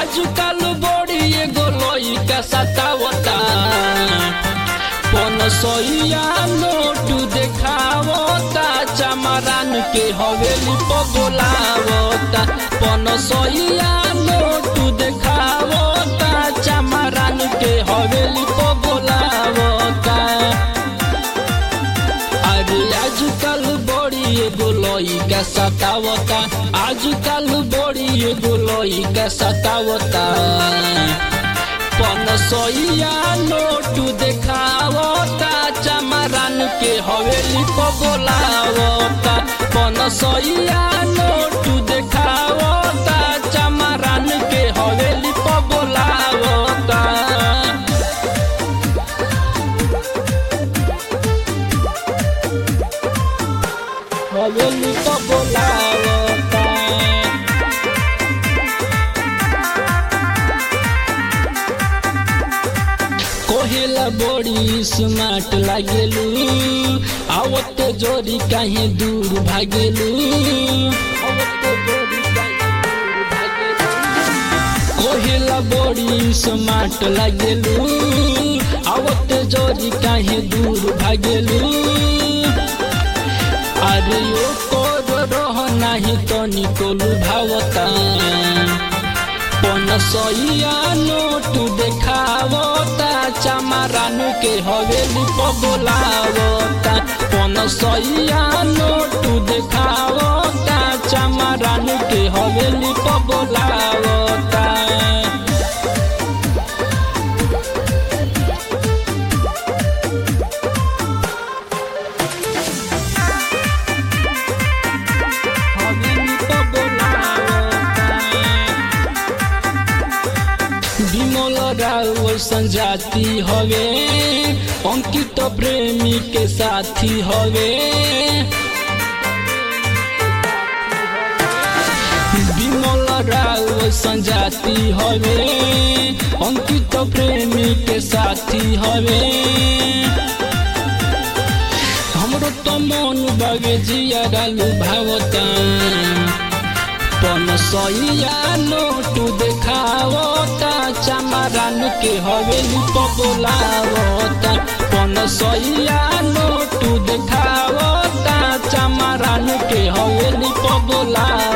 आजकल बड़ी एगो लइका सतावता पनसइया नोट देखावता चमरान के हवेली पर बोलावता पनसइया नोट देखावता चमरान के हवेली पर बोलावता अरे आजकल बड़ी एगो लइका सतावता आजकल बड़ी एगो लइका सतावता पनसइया नोट देखावता चमरान के हवेली पर बोलावता पनसइया नोट देखावता चमरान के हवेली पर बोलावता हवेली पर बोलावता कोहेला बड़ी स्मार्ट लागेलू आवते जोरी काहे दूर भागेलू आवते जोरी काहे दूर भागेलू कोहेला बड़ी स्मार्ट लागेलू आवते जोरी काहे दूर भागेलू अरे ओ कोर रह नाही तो निकोलू भावता पनसइया नोट देखावता चमरान के हवेली पर बोलावता पनसइया नोट देखावता चमरान के हवेली पर बोलावता हवेली पर बोलावता विमल राव संजाति हवे अंकित प्रेमी के साथी हवे विमल राव संजाति हवे अंकित प्रेमी के साथी हवे हमरो तो मन बगे जिया डालू भावता पनसइया नोट देखावता चमरान के हवेली पर बोलावता पनसइया नोट देखावता चमरान के हवेली पर बोलावता